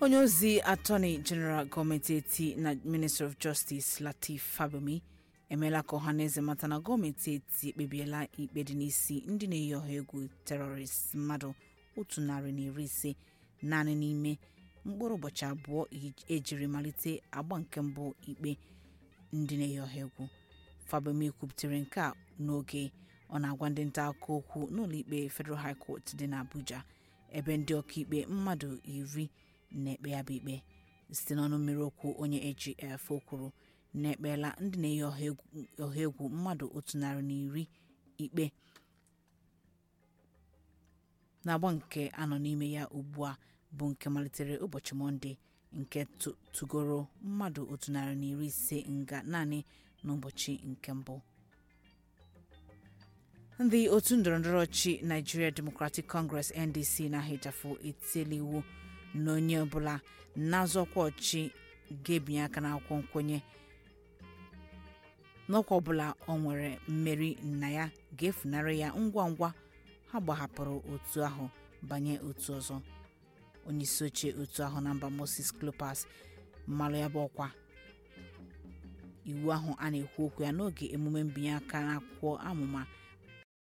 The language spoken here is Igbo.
onye ozi atọni jeneral gọọmenti eti na ministry of justice latif fabemi emeela ka ọhaneze mata na gọọmenti eti ekpebiela ikpe dị n'isi ndị na-eyi ọha egwu terọrist mmadụ otu narị na iri ise naanị n'ime mkpụrụ ụbọchị abụọ ejiri malite agba nke mbụ ikpe ndị na-eyi ọha egwu fabemi kwuputere nke a n'oge ọ na-agwa ndị nta akụkọ okwu n'ụlọikpe federal high court dị n'abuja ebe ndị ọkaikpe mmadụ iri na-ekpe ya bụ ikpe site n'ọnụ mmiri okwu onye agf o kwuru na-ekpeela ndị na-eyi ọha egwu mmadụ otu narị na iri ikpe na-agba nke anọ n'ime ya ugbu a bụ nke malitere ụbọchị mọnde nke tụgoro mmadụ otu narị na iri ise nga naanị n'ụbọchị nke mbụ ndị otu ndọrọndọrọ ọchị nigeria democratic congress ndc na-ahịchafụ etiela iwu na onye ọbụla na-azọkwa ọchị ga-ebinye aka n'akwụkwọ nkwenye n'ọkwa ọbụla ọ nwere mmeri na ya ga-efunarị ya ngwa ngwa ha gbahapụrụ otu ahụ banye otu ọzọ onyeisi oche otu ahụ na mba moses clopas mmalụ ya bụ ọkwa iwu ahụ a na-ekwu okwu ya n'oge emume mbinye aka n'akwụkwọ amụma